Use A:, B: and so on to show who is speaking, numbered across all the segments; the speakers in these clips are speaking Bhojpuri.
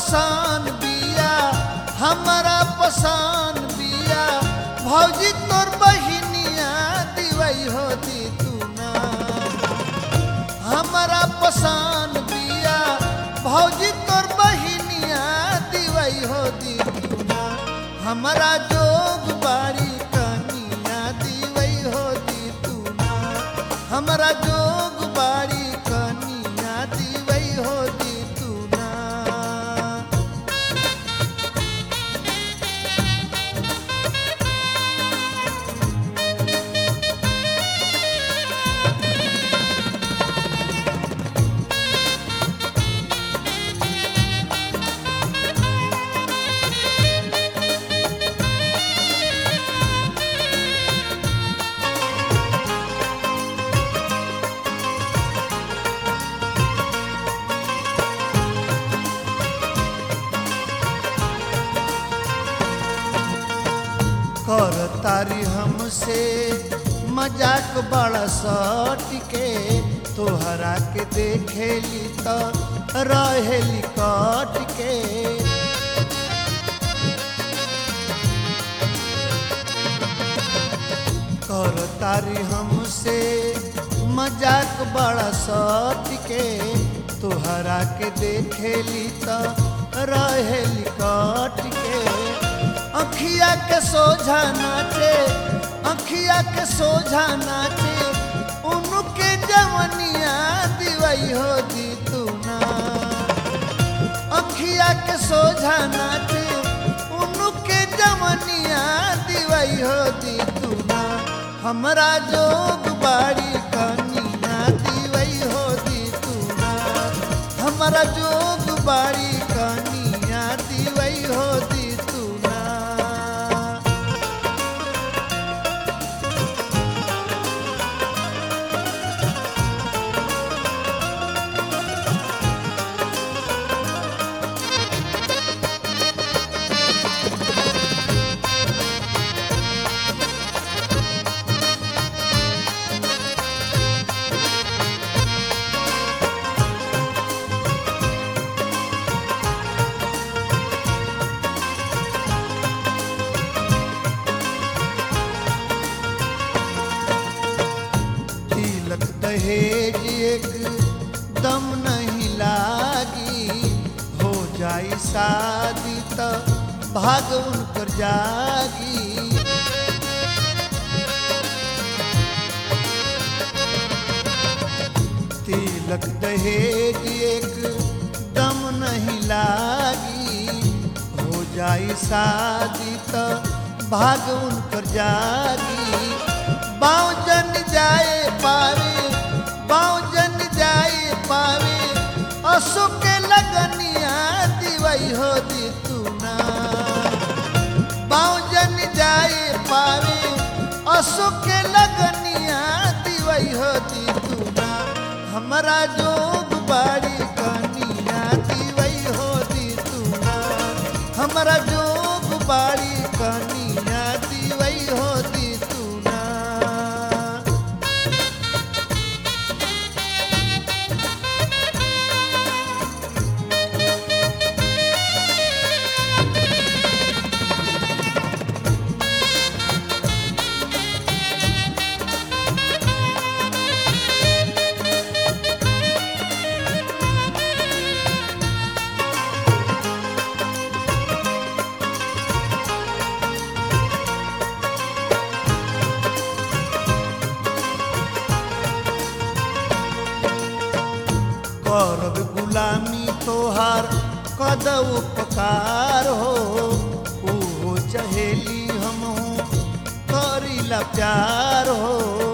A: पसान बिया हमारा पसान बिया भौजी तोर बहिनिया दिवई हो दी तू ना हमारा पसान बिया भौजी तोर बहिनिया दिवई हो दी तू ना हमारा जोग बाड़ी कनिया दिवई हो दी तू ना हमारा जोग बाड़ी कनिया दिवई हो दी तू ना कर तारी हमसे मजाक बड़ा सट के तोहरा के देखेली तो रहेली कट के कर तारी हमसे मजाक बड़ा सट के तोहरा के देखेली तो रहेली कट के अखिया के सोझा नाचे अखिया के सोझा नाचे उनके जवनिया दिवई हो दी तू ना अखिया के सोझा नाचे उनके जवनिया दिवई हो दी तू ना हमरा जोग बाड़ी कनिया दिवई हो दी तू ना हमरा जोग बाड़ी कनिया दिवई हो दी तू ना तिलक दहेज एक दम नहीं लागी हो जाई शादी त भाग उनकर जागी तिलक दहेज एक दम नहीं लागी हो जाई शादी त भाग उनकर जागी बाँव जन जाए पावे बाँव जन जाए पावे असो के लगनिया दिवई हो दी तू ना बाँव जन जाए पावे असो के लगनिया दिवई हो दी तू ना हमरा जोग बाड़ी कनिया दिवई हो दी तू ना हमरा जोग बाड़ी कनिया दिवई हो दी तू ना करब गुलामी तोहार कद उपकार हो ओहो चहेली हम करीला प्यार हो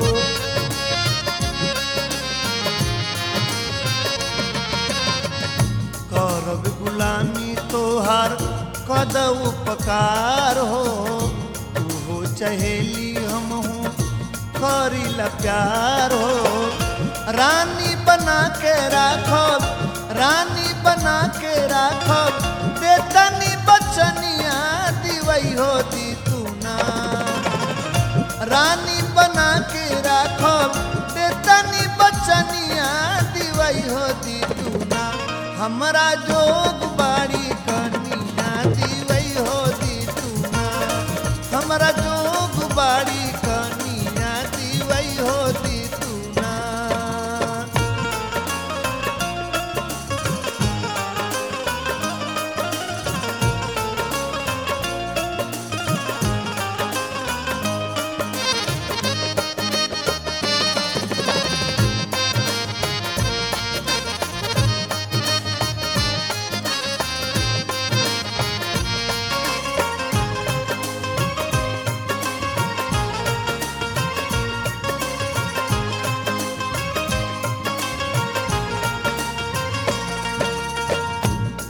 A: करब गुलामी तोहार कद उपकार हो ओहो चहेली हम करीला प्यार हो रानी बना के राखब रानी बना के राखब देतनी बचनिया दिवई हो दी तू ना रानी बना के राखब देतनी बचनिया दिवई हो दी तू ना हमरा जोग बाड़ी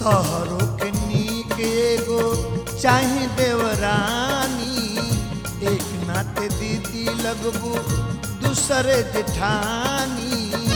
A: तोहरो के नीक एगो चाहे देवरानी एक नाते दीदी लगबू दूसरे जेठानी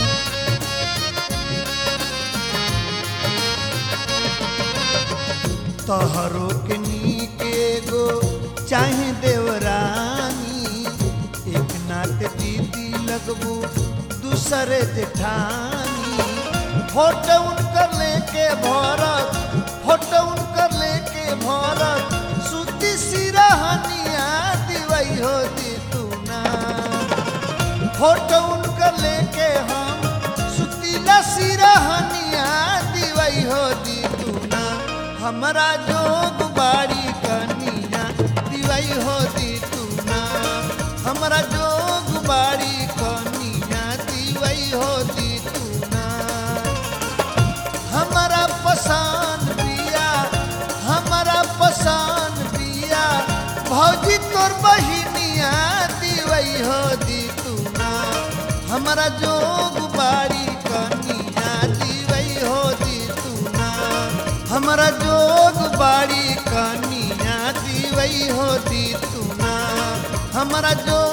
A: तोहरो के नीक एगो चाहे देवरानी एक नाते दीदी लगबू दूसरे जेठानी फोटो उनकर लेके भरत फोटो उनकर लेके भरत सुती सिरहनिया दिवई हो दी तू ना फोटो उनकर लेके हम सुतीला सिरहनिया दिवई हो दी तू ना हमरा जोग बाड़ी कनिया दिवई हो दी तू ना हमरा जोग बाड़ी कनिया दिवई हो दी तू ना हमारा पसंद बिया हमारा पसंद बिया भौजी तोर बहिनिया दिवई हो दी तू ना हमारा जोग बाड़ी कनिया दिवई हो दी तू ना हमारा जोग बाड़ी कनिया दिवई हो दी तू ना हमारा जो